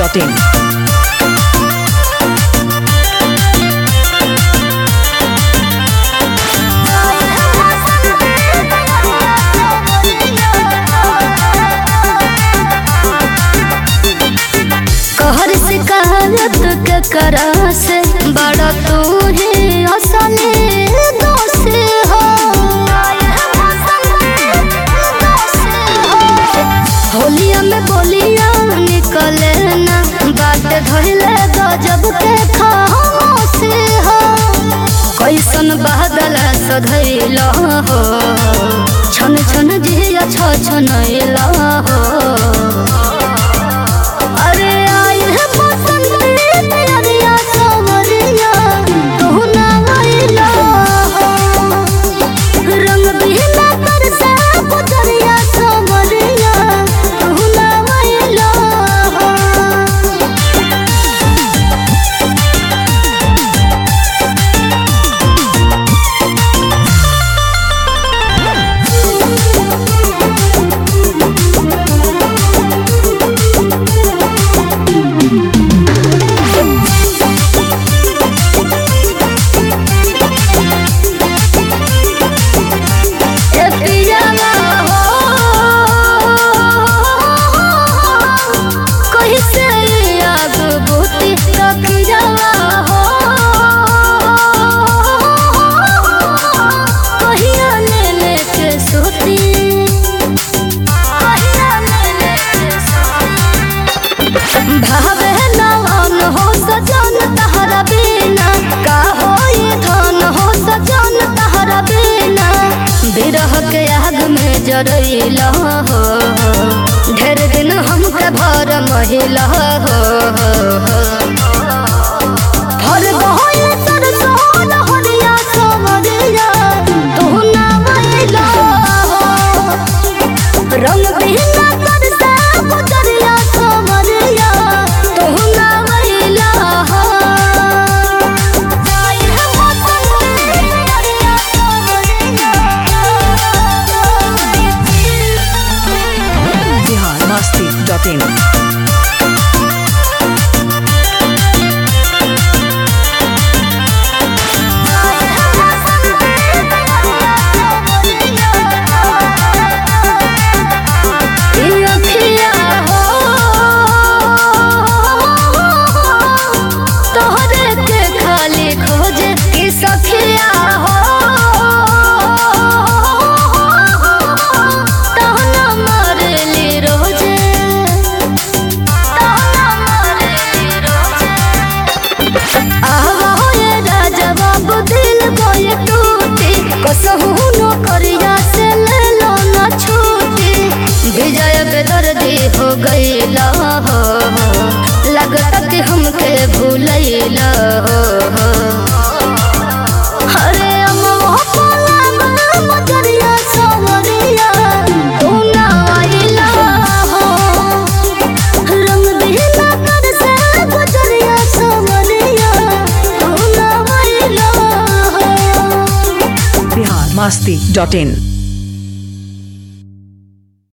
masti.in. कहर शिकायत के करा से बड़ा तू ही असली दोष हो होलिया में बोलिया निकले ना बात धोइले गजब के खामोश हो कैसन बादल सधैल हो छन छन जिया छ छनैल हो अरे आई है बसंती तेरिया सवरिया तू ना आइला रंग बिना बरसा पुतरिया सवरिया तू ना आइला ए पियावा हो कैसे आग बुती रखियावा हो कहिया ले लेके सोती कहिया ले लेके सोती भावे नवन हो सजन तहरा बिना का होई धन हो सजन तहरा बिना बिरह के आग में जरैल हो ढेर दिन हमके भर महिला हो भर गहल सरसों लहरिया सवरिया तू ना मैला हो रंग बिना करता गुजरिया सवरिया तू ना मैला हो आई है मौसम तेरिया सवरिया Bihar masti.in. तोहरे के खाली खोजे कि सखिया हो तहना मारली रोजे तहना मारली रोजे आवा ये राजा बाबू दिल बोए टूटी कसहू नो करिया से ले लो ना छूटी विजय बेदर्दी हो गईला हो लगता कि हमके भूलैला हो अरे अम्मा पाला मजरिया सवरिया तू ना आइला हो रंग बिना कर से गुजरिया सवरिया तू ना आइला हो Bihar masti.in.